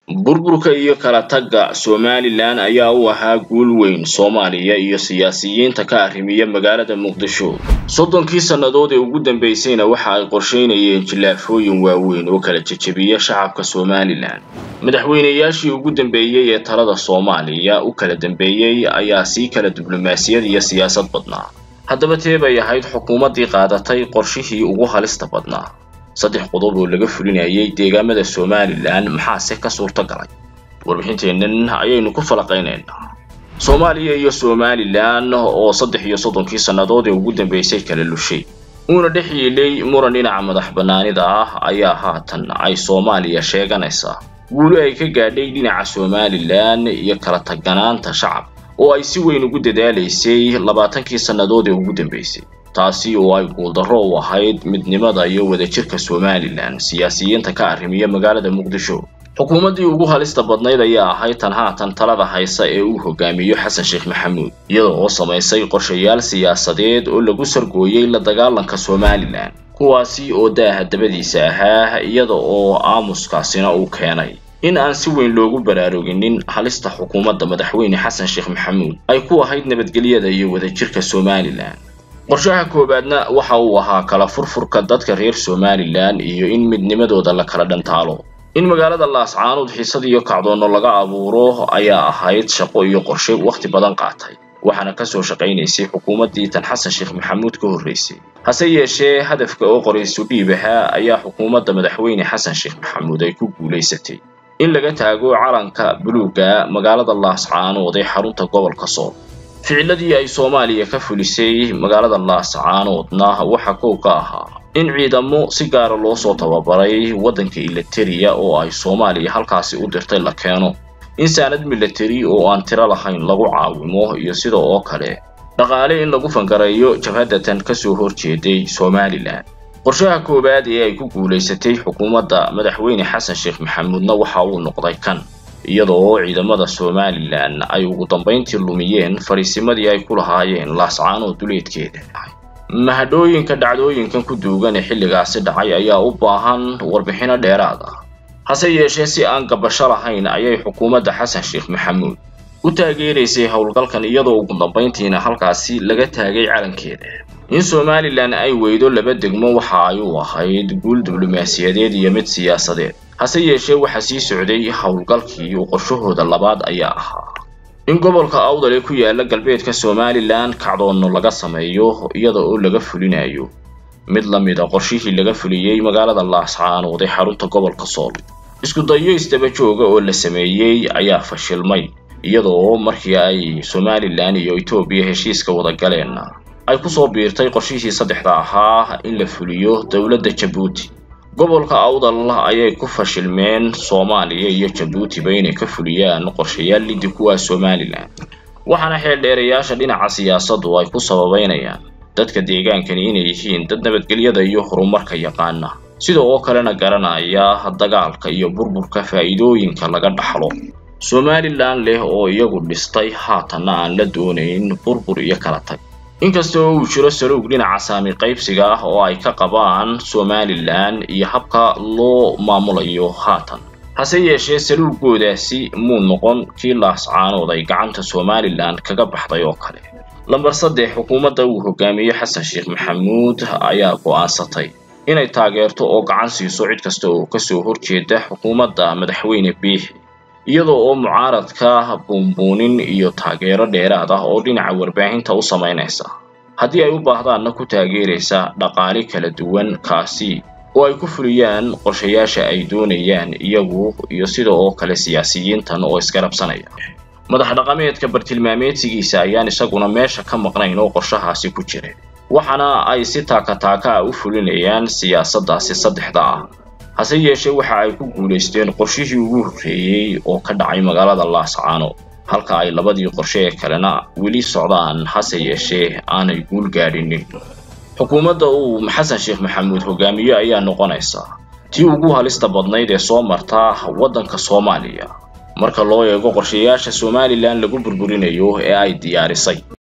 burburka iyo kala tagga somalilan ayaa u ahaa guul weyn soomaaliya iyo siyaasiyiinta ka arrimiya magaalada muqdisho soddonkii sannadood ee ugu dambeysayna waxa ay qorsheynayeen jilaafooyin waaweyn oo kala jejebiya shacabka somalilan madaxweynayaashii ugu dambeeyey ee talada soomaaliya u kala dambeeyey ayaa sii kala diblomaasiyad iyo siyaasad badnaa haddaba tee bay ahayd xukuumaddii qaadatay qorshihii ugu halista badnaa saddex qodob oo laga fulinayay deegaamada somalilan maxaase ka suurto galay warbixinteennan ayaynu ku falaqaynaynaa soomaaliya iyo somalilan oo saddex iyo soddonkii sannadood ee ugu dambeysay kala lushay uuna dhex yiilay muran dhinaca madax bannaanida ah ayaa haatan ay soomaaliya sheeganaysaa guuli ay ka gaadhay dhinaca somalilan iyo kala taganaanta shacab oo ay si weyn ugu dadaalaysay labaatankii sannadood ee ugu dambeysay taasi oo ay guuldarro u ahayd midnimada iyo wadajirka somalilan siyaasiyiinta ka arrimiya magaalada muqdisho xukuumaddii ugu halista badnayd ayaa ahayd tan haatan talada haysa ee uu hogaamiyo xasan sheekh maxamuud iyada oo samaysay qorshayaal siyaasadeed oo lagu sargooyey la dagaalanka somalilan kuwaasi oo daaha dabadiisa ahaa iyada oo aamuskaasina uu keenay in aan si weyn loogu baraaruginin halista xukuumadda madaxweyne xasan sheekh maxamuud ay ku ahayd nabadgelyada iyo wadajirka somalilan qorshaha koowaadna waxa uu ahaa kala furfurka dadka reer somalilan iyo in midnimadooda la kala dhantaalo in magaalada laascaanood xiisad iyo kacdoonno laga abuuro ayaa ahayd shaqo iyo qorshe wakhti badan qaatay waxaana kasoo shaqaynaysay xukuumaddii tan xasan sheekh maxamuud ka horreysay hase yeeshee hadafka oo qoraysu dhiib ahaa ayaa xukuumadda madaxweyne xasan sheekh maxamuud ay ku guulaysatay in laga taago calanka buluugga magaalada laascaanood ee xarunta gobolka sool ficiladii ay soomaaliya ka fulisay magaalada laascaanoodna waxa kow ka ahaa in ciidamo si gaara loo soo tababaray waddanka ilateriya oo ay soomaaliya halkaasi u dirtay la keeno in saanad milatari oo aan tiro lahayn lagu caawimo iyo sida oo kale dhaqaale in lagu fangareeyo jabhaddatan kasoo horjeeday somalilan qorshaha koowaad ee ay ku guulaysatay xukuumadda madaxweyne xasan sheekh maxamuudna waxa uu noqday kan iyada oo ciidamada somalilan ay ugu dambayntii lumiyeen fariisimadii ay ku lahaayeen laascaanood duleedkeeda mahadhooyinka dhacdooyinkan ku duugan ee xilligaasi dhacay ayaa u baahan warbixino dheeraad ah hase yeeshee si aan gabasho lahayn ayay xukuumadda xasan sheekh maxamuud u taageeraysay howlgalkan iyadoo ugu dambayntiina halkaasi laga taagay calankeeda in somalilan ay weydo laba degmo waxa ay u ahayd guul diblomaasiyadeed iyo mid siyaasadeed hase yeeshee waxaa sii socday howlgalkii uu qorshahooda labaad ayaa ahaa in gobolka awdal ee ku yaala galbeedka somalilan kacdoonno laga sameeyo iyada oo laga fulinayo mid la mid a qorshihii laga fuliyey magaalada laascaanood ee xarunta gobolka sool isku dayo isdaba jooga oo la sameeyey ayaa fashilmay iyada oo markii ay somalilan iyo etoobiya heshiiska wada galeenna ay kusoo biirtay qorshihii saddexda ahaa in la fuliyo dowladda jabuuti gobolka awdal ayay ku fashilmeen soomaaliya iyo jabuutiba inay ka fuliyaan qorshayaal liddi kuwaa somalilan waxaana xeeldheerayaasha dhinaca siyaasaddu ay ku sababeynayaan dadka deegaankani inay yihiin dad nabadgelyada iyo horumarka yaqaana sida oo kalena garanaya dagaalka iyo burburka faa'iidooyinka laga dhaxlo somalilan leh oo iyagu dhistay haatanna aan la doonayn burbur iyo kala tag inkasta oo uu jiro saluug dhinaca saami qaybsiga ah oo ay ka qabaan somalilan iyo habka loo maamulayo haatan hase yeeshee saluugoodaasi muu noqon kii laascaanood ay gacanta somalilan kaga baxday oo kale lambar saddex xukuumadda uu hogaamiye xasan sheekh maxamuud ayaa go'aansatay inay taageerto oo gacan siiso cid kasta oo kasoo horjeeda xukuumadda madaxweyne biixi iyadoo oo mucaaradka buunbuunin iyo taageero dheeraad ah oo dhinaca warbaahinta u samaynaysa haddii ay u baahdaanna ku taageeraysa dhaqaale kala duwan kaasi oo ay ku fuliyaan qorshayaasha ay doonayaan iyagu iyo sida oo kale siyaasiyiintan oo isgarabsanaya madax dhaqameedka bartilmaameedsigiisa ayaan isaguna meesha ka maqnayn oo qorshahaasi ku jira waxaana ay si taaka-taaka ah u fulinayaan siyaasaddaasi saddexda ah hase yeeshee waxa ay ku guulaysteen qorshihii ugu horreeyey oo ka dhacay magaalada laascaano halka ay labadii qorshe ee kalena weli socdaan hase yeeshee aanay guul gaadhinin xukuumadda uu xasan sheekh maxamuud hogaamiye ayaa noqonaysa tii ugu halista badnayd ee soo marta waddanka soomaaliya marka loo eego qorshayaasha somalilan lagu burburinayo ee ay diyaarisay